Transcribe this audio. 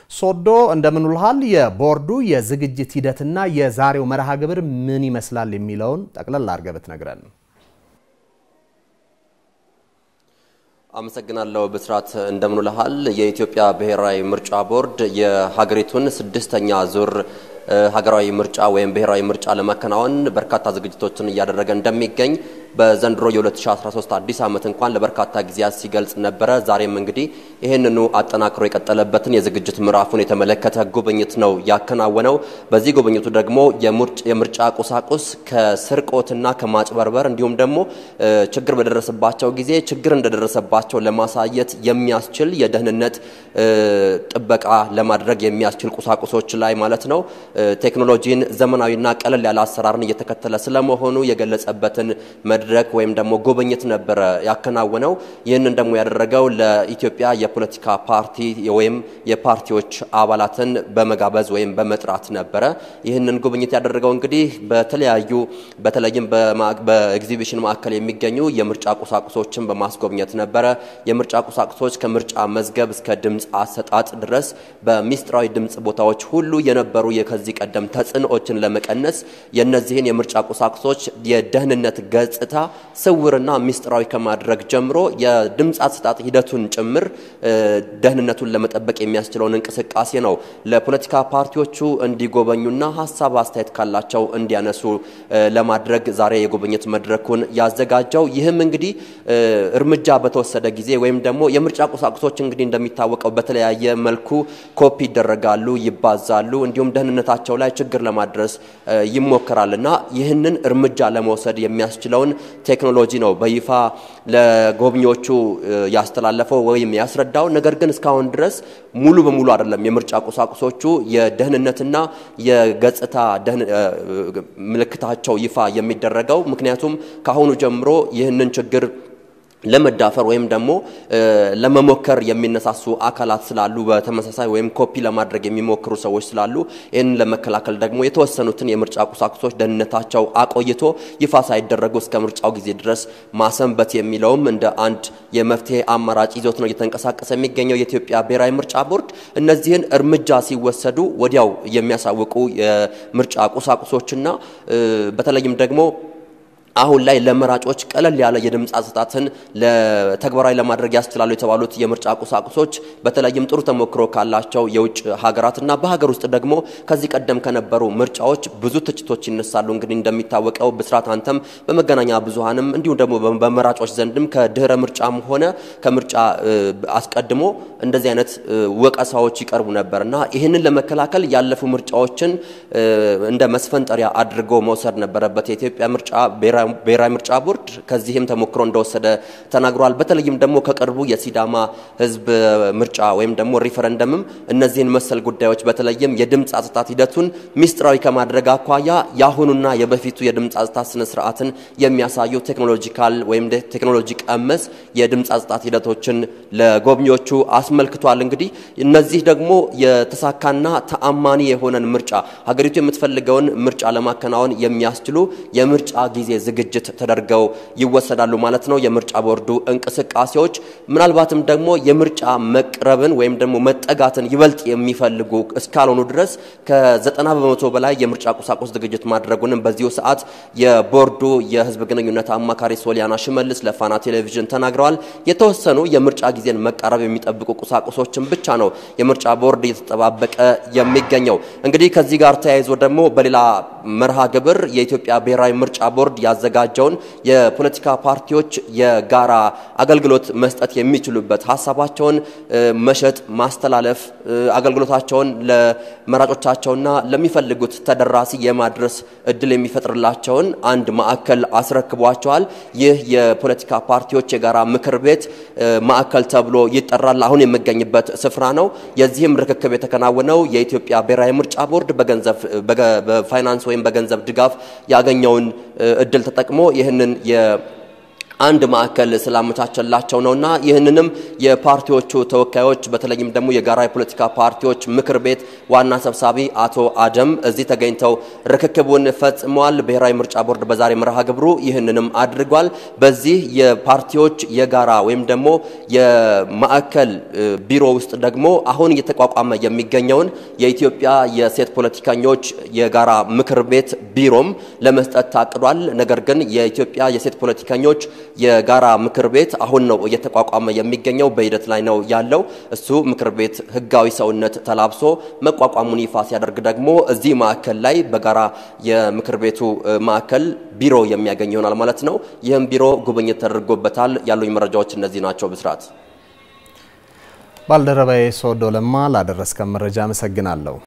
ሶዶ እንደምን ውልሃል? የቦርዱ የዝግጅት ሂደትና የዛሬው መርሃ ግብር ምን ይመስላል የሚለውን ጠቅለል አድርገህ ብትነግረን። አመሰግናለሁ ብስራት፣ እንደምን ውለሃል? የኢትዮጵያ ብሔራዊ ምርጫ ቦርድ የሀገሪቱን ስድስተኛ ዙር ሀገራዊ ምርጫ ወይም ብሔራዊ ምርጫ ለማከናወን በርካታ ዝግጅቶችን እያደረገ እንደሚገኝ በዘንድሮ የ2013 አዲስ ዓመት እንኳን ለበርካታ ጊዜያት ሲገልጽ ነበረ። ዛሬም እንግዲህ ይህንኑ አጠናክሮ የቀጠለበትን የዝግጅት ምዕራፉን የተመለከተ ጉብኝት ነው ያከናወነው። በዚህ ጉብኝቱ ደግሞ የምርጫ ቁሳቁስ ከስርቆትና ከማጭበርበር እንዲሁም ደግሞ ችግር በደረሰባቸው ጊዜ ችግር እንደደረሰባቸው ለማሳየት የሚያስችል የደህንነት ጥበቃ ለማድረግ የሚያስችል ቁሳቁሶች ላይ ማለት ነው ቴክኖሎጂን ዘመናዊና ቀለል ያለ አሰራርን እየተከተለ ስለመሆኑ የገለጸበትን መድረክ ወይም ደግሞ ጉብኝት ነበረ ያከናወነው። ይህንን ደግሞ ያደረገው ለኢትዮጵያ የፖለቲካ ፓርቲ ወይም የፓርቲዎች አባላትን በመጋበዝ ወይም በመጥራት ነበረ። ይህንን ጉብኝት ያደረገው እንግዲህ በተለያዩ በተለይም በኤግዚቢሽን ማዕከል የሚገኙ የምርጫ ቁሳቁሶችን በማስጎብኘት ነበረ። የምርጫ ቁሳቁሶች ከምርጫ መዝገብ እስከ ድምፅ አሰጣጥ ድረስ በሚስጥራዊ ድምፅ ቦታዎች ሁሉ የነበሩ ከዚህ ቀደም ተጽዕኖዎችን ለመቀነስ የነዚህን የምርጫ ቁሳቁሶች የደህንነት ገጽታ ስውርና ሚስጥራዊ ከማድረግ ጀምሮ የድምፅ አሰጣጥ ሂደቱን ጭምር ደህንነቱን ለመጠበቅ የሚያስችለውን እንቅስቃሴ ነው ለፖለቲካ ፓርቲዎቹ እንዲጎበኙና ሀሳብ አስተያየት ካላቸው እንዲያነሱ ለማድረግ ዛሬ የጉብኝት መድረኩን ያዘጋጀው። ይህም እንግዲህ እርምጃ በተወሰደ ጊዜ ወይም ደግሞ የምርጫ ቁሳቁሶች እንግዲህ እንደሚታወቀው በተለያየ መልኩ ኮፒ ይደረጋሉ፣ ይባዛሉ፣ እንዲሁም ደህንነታቸው ላይ ችግር ለማድረስ ይሞከራል እና ይህንን እርምጃ ለመውሰድ የሚያስችለውን ቴክኖሎጂ ነው በይፋ ለጎብኚዎቹ ያስተላለፈው ወይም ያስረዳው። ነገር ግን እስካሁን ድረስ ሙሉ በሙሉ አይደለም የምርጫ ቁሳቁሶቹ የደህንነትና የገጽታ ምልክታቸው ይፋ የሚደረገው ምክንያቱም ከአሁኑ ጀምሮ ይህንን ችግር ለመዳፈር ወይም ደግሞ ለመሞከር የሚነሳሱ አካላት ስላሉ በተመሳሳይ ወይም ኮፒ ለማድረግ የሚሞክሩ ሰዎች ስላሉ ይህንን ለመከላከል ደግሞ የተወሰኑትን የምርጫ ቁሳቁሶች ደህንነታቸው አቆይቶ ይፋ ሳይደረጉ እስከ ምርጫው ጊዜ ድረስ ማሰንበት የሚለውም እንደ አንድ የመፍትሄ አማራጭ ይዞት ነው እየተንቀሳቀሰ የሚገኘው የኢትዮጵያ ብሔራዊ ምርጫ ቦርድ። እነዚህን እርምጃ ሲወሰዱ ወዲያው የሚያሳውቁ የምርጫ ቁሳቁሶችና በተለይም ደግሞ አሁን ላይ ለመራጮች ቀለል ያለ የድምፅ አሰጣትን ለተግባራዊ ለማድረግ ያስችላሉ የተባሉት የምርጫ ቁሳቁሶች በተለይም ጥሩ ተሞክሮ ካላቸው የውጭ ሀገራትና በሀገር ውስጥ ደግሞ ከዚህ ቀደም ከነበሩ ምርጫዎች ብዙ ትችቶች ይነሳሉ። እንግዲህ እንደሚታወቀው ብስራት፣ አንተም በመገናኛ ብዙኃንም እንዲሁም ደግሞ በመራጮች ዘንድም ከድህረ ምርጫም ሆነ ከምርጫ አስቀድሞ እንደዚህ አይነት ወቀሳዎች ይቀርቡ ነበር እና ይህንን ለመከላከል ያለፉ ምርጫዎችን እንደ መስፈንጠሪያ አድርጎ መውሰድ ነበረበት የኢትዮጵያ ምርጫ ብሔራዊ ምርጫ ቦርድ ከዚህም ተሞክሮ እንደወሰደ ተናግሯል። በተለይም ደግሞ ከቅርቡ የሲዳማ ሕዝብ ምርጫ ወይም ደግሞ ሪፈረንደምም እነዚህን መሰል ጉዳዮች በተለይም የድምፅ አሰጣጥ ሂደቱን ሚስጥራዊ ከማድረግ አኳያ የአሁኑና የበፊቱ የድምፅ አሰጣጥ ስነ ስርዓትን የሚያሳዩ ቴክኖሎጂካል ወይም ቴክኖሎጂ ቀመስ የድምፅ አሰጣጥ ሂደቶችን ለጎብኚዎቹ አስመልክቷል። እንግዲህ እነዚህ ደግሞ የተሳካና ተአማኒ የሆነን ምርጫ ሀገሪቱ የምትፈልገውን ምርጫ ለማከናወን የሚያስችሉ የምርጫ ጊዜ ዝግጅት ተደርገው ይወሰዳሉ ማለት ነው። የምርጫ ቦርዱ እንቅስቃሴዎች ምናልባትም ደግሞ የምርጫ መቅረብን ወይም ደግሞ መጠጋትን ይበልጥ የሚፈልጉ እስካልሆኑ ድረስ ከዘጠና በመቶ በላይ የምርጫ ቁሳቁስ ዝግጅት ማድረጉንም በዚሁ ሰዓት የቦርዱ የህዝብ ግንኙነት አማካሪ ሶሊያና ሽመልስ ለፋና ቴሌቪዥን ተናግረዋል። የተወሰኑ የምርጫ ጊዜን መቃረብ የሚጠብቁ ቁሳቁሶችን ብቻ ነው የምርጫ ቦርድ እየተጠባበቀ የሚገኘው። እንግዲህ ከዚህ ጋር ተያይዞ ደግሞ በሌላ መርሃ ግብር የኢትዮጵያ ብሔራዊ ምርጫ ቦርድ ያዘጋጀውን የፖለቲካ ፓርቲዎች የጋራ አገልግሎት መስጠት የሚችሉበት ሀሳባቸውን መሸጥ፣ ማስተላለፍ፣ አገልግሎታቸውን ለመራጮቻቸውና ለሚፈልጉት ተደራሲ የማድረስ እድል የሚፈጥርላቸውን አንድ ማዕከል አስረክቧቸዋል። ይህ የፖለቲካ ፓርቲዎች የጋራ ምክር ቤት ማዕከል ተብሎ ይጠራል። አሁን የሚገኝበት ስፍራ ነው። የዚህም ርክክብ የተከናወነው የኢትዮጵያ ብሔራዊ ምርጫ ቦርድ በገንዘብ በፋይናንስ ወይም በገንዘብ ድጋፍ ያገኘውን እድል ተጠቅሞ ይህንን አንድ ማዕከል ስላመቻቸላቸው ነውና ይህንንም የፓርቲዎቹ ተወካዮች በተለይም ደግሞ የጋራ የፖለቲካ ፓርቲዎች ምክር ቤት ዋና ሰብሳቢ አቶ አደም እዚህ ተገኝተው ርክክቡን ፈጽመዋል። ብሔራዊ ምርጫ ቦርድ በዛሬ መርሃ ግብሩ ይህንንም አድርጓል። በዚህ የፓርቲዎች የጋራ ወይም ደግሞ የማዕከል ቢሮ ውስጥ ደግሞ አሁን እየተቋቋመ የሚገኘውን የኢትዮጵያ የሴት ፖለቲከኞች የጋራ ምክር ቤት ቢሮም ለመስጠት ታቅዷል። ነገር ግን የኢትዮጵያ የሴት ፖለቲከኞች የጋራ ምክር ቤት አሁን ነው እየተቋቋመ የሚገኘው፣ በሂደት ላይ ነው ያለው። እሱ ምክር ቤት ህጋዊ ሰውነት ተላብሶ መቋቋሙን ይፋ ሲያደርግ ደግሞ እዚህ ማዕከል ላይ በጋራ የምክር ቤቱ ማዕከል ቢሮ የሚያገኝ ይሆናል ማለት ነው። ይህም ቢሮ ጉብኝት ተደርጎበታል። ያሉኝ መረጃዎች እነዚህ ናቸው። ብስራት ባልደረባዬ ሶዶ ለማ ላደረስከን መረጃ አመሰግናለሁ።